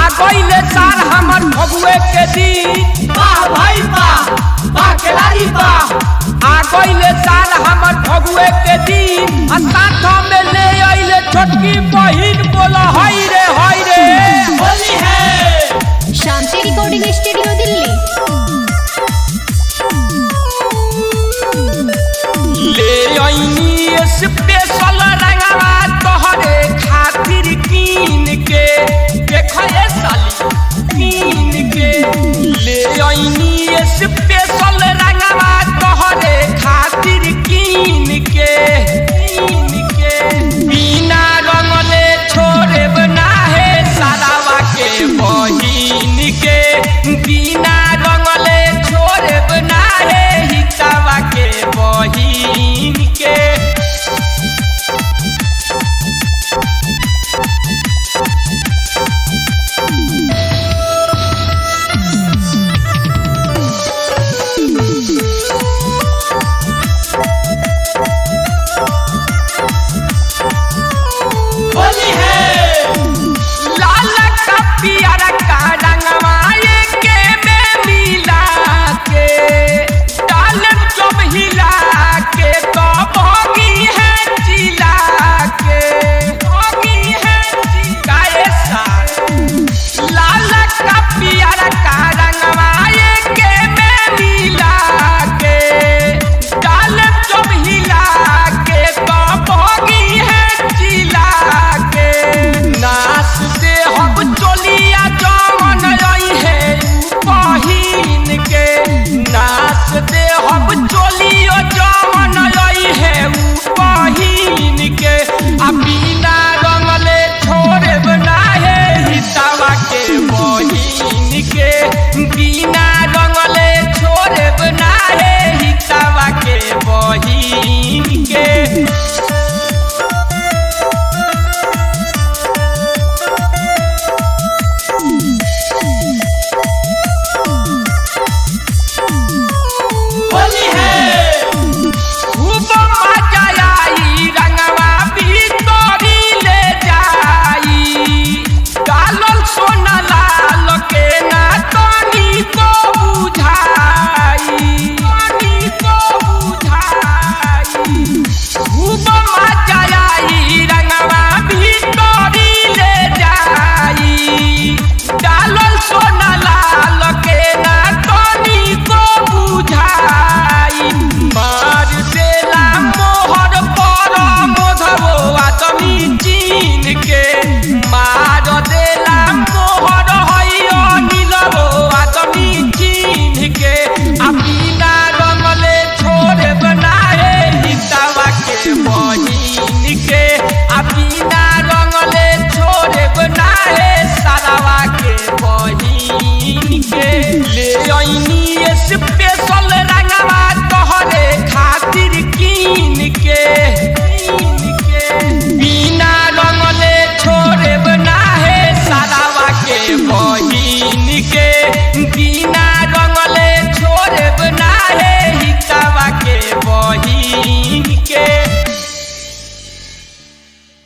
गईले साल हमर फगुए के दिन वाह भाई वाह वाह खिलाड़ी वाह आ गईले साल हमर फगुए के दिन आ साथ में ले आइले छोटकी बहिन बोला हई रे हई रे होली है शांति रिकॉर्डिंग स्टूडियो दिल्ली ले आईनी स्पेशल रंगवा तोहरे खातिर कीन के देख ये साली कीन के ले आईनी स्पेशल रंगवा तोहरे खातिर कीन के कीन के बिना रंगले छोड़े बना है सारावा के बहिन के बिना रंगले छोड़े बना है हितावा के बहिन के होली है लाल का पियर का रंगवा के में मिला के डालब जब हिला के तो भोगी है जिला के भोगी है जिलाए साल लाल का पियर का रंगवा के में मिला के डालब जब हिला के तो भोगी है जिला के नास दे हम चोलिया जवन रही है बहिन के नास दे हम चोलियो जवन रही है बहिन के आ बिना रंगले छोड़े बना है हितावा के बहिन के बिना रंगले छोड़े बना है हितावा के बहिन के होली है खूब मजा आई रंगवा भीतरी ले जाई डालल सोना लाल के ना तनी को बुझाई तनी को बुझाई खूब मजा आई रंगवा भीतरी ले जाई डालल सोना लाल के ना तनी को बुझाई मार देला मोहर पर मोधवो आदमी चीन के मार देला मोहर हैयो नीलवो आदमी चीन के आ बिना रंगले छोड़े बनाए हितावा के बहिन के आ बिना रंगले छोड़े बनाए सारावा के बहिन के ले आईनी स्पेशल रंगवा तोहरे खातिर कीन के कीन के बिना रंगले छोड़े बना है सारावा के बहिन के बिना